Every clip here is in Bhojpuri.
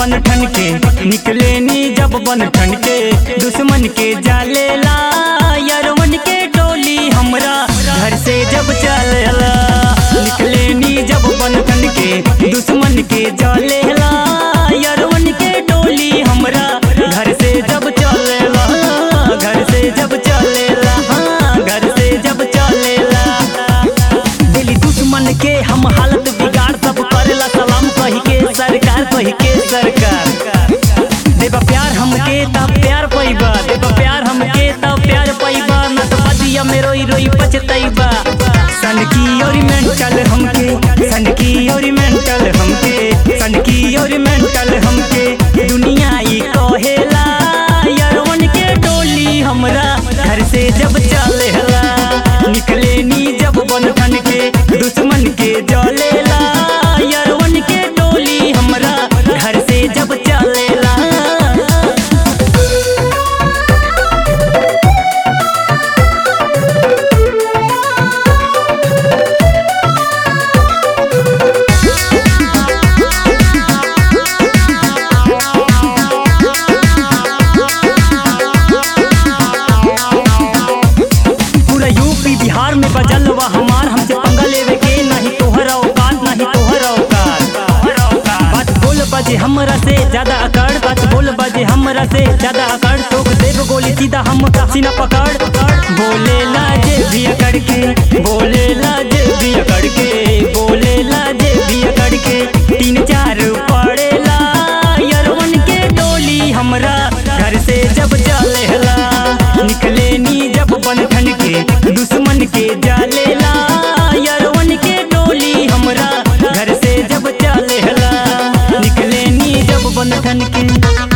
बन ठन के निकले नी जब बन ठन के दुश्मन के जालेला यरवन के टोली हमरा घर से जब चलेला निकले नी जब बन ठन के दुश्मन के जालेला यरवन के टोली हमरा घर से जब चलेला घर से जब चलेला हाँ, घर से जब चलेला दिली दुश्मन के हम हालत बिगाड़ सब करेला सलाम कही के सरकार कही के सरकार देबा प्यार हमके तब प्यार पैबा देबा प्यार हमके तब प्यार पैबा न तो बदिया में रोई रोई पछतैबा सन की और मेंटल हमके सन की और मेंटल हमके सन की और मेंटल हमके दुनिया ई कहेला यरवन के टोली हमरा घर से जब चलेला निकले नी जब बन ठन के दुश्मन के जलेला यरवन के टोली हमरा घर से जब चलेला पूरा यूपी बिहार में बजल बा हमार हमसे पंगा लेवे के नहीं तोहर औकात नहीं तोहर औकात बात बोल बजे हमरा से ज्यादा अकड़ बात बोल बजे हमरा से ज्यादा अकड़ ठोक देव गोली सीधा हम सीना पकड़ बोले लाजे भी अकड़ के बोले लाजे भी अकड़ के बोले लाजे भी अकड़ के तीन चार पड़ेला यरवन के टोली हमरा घर से जब चलेला निकले नी जब बन ठन के दुश्मन के जालेला यरवन के टोली हमरा घर से जब चलेला निकले नी जब बन ठन के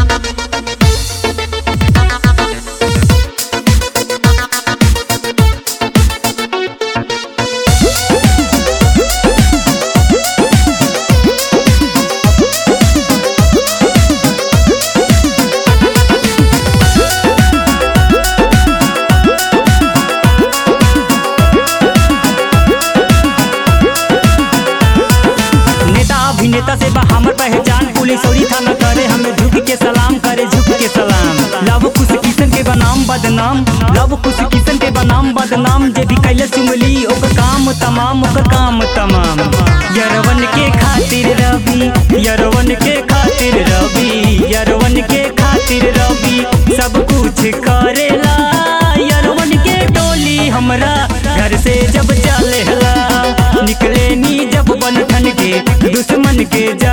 नेता अभिनेता से बा हमर पहचान पुलिस और थाना करे हमें झुक के सलाम करे झुक के सलाम लव कुछ किसन के बनाम बदनाम लव कुछ किसन के बनाम बदनाम जे भी कैले सुमली ओकर काम तमाम ओकर काम तमाम यरवन के खातिर रवि यरवन के खातिर रवि यरवन के खातिर रवि सब कुछ करेला यरवन के टोली हमरा घर से जब चलेला निकले नी जब बन ठन के दुश्मन के